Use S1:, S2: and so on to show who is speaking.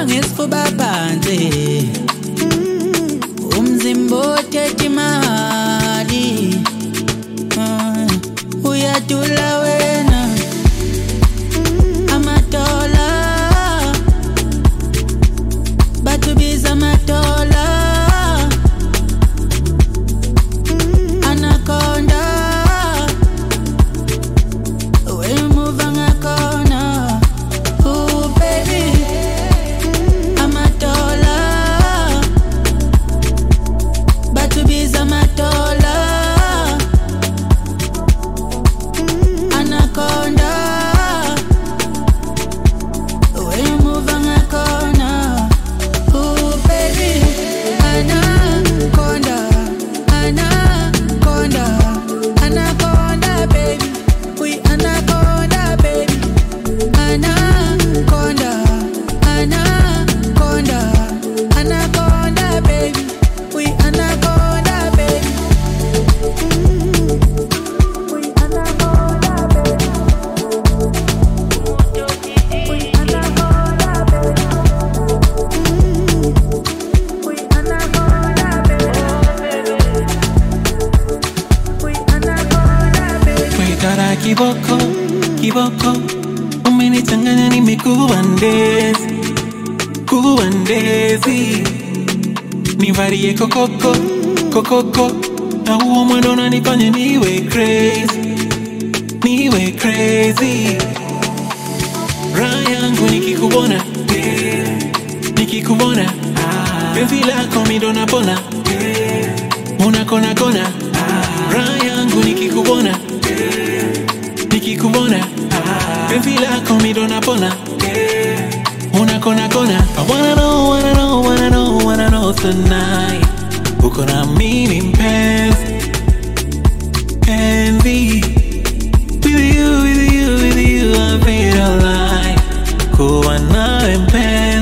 S1: ngesifuba phansi umzimba othethe imali Ah, uyadula wena amatola batubiza amatola anaconda wemuva ngakhona Ooh, baby amatola batubiza amatola anaconda wemuva ngakhona Ooh, baby anaconda anaconda anaconda baby we anaconda baby anaconda anaconda anaconda baby we anaconda baby we anaconda baby we anaconda baby we anaconda baby we anaconda baby
S2: Wekara kiboko, kiboko Umenichanganya nimekuwa ndezi Kuwa ndezi Nivarie kokoko, kokoko Na huo mwendo unanifanya niwe crazy Niwe crazy Raha yangu nikikuona Nikikuona Penzi lako mi ndo napona Unakona kona Raha yangu nikikuona nikikuona penzi lako mi ndo napona unakona kona I wanna know, wanna know, wanna know, wanna know tonight uko na mimi mpenzi penzi with you, with you, with you I feel alive kuwa nawe mpenzi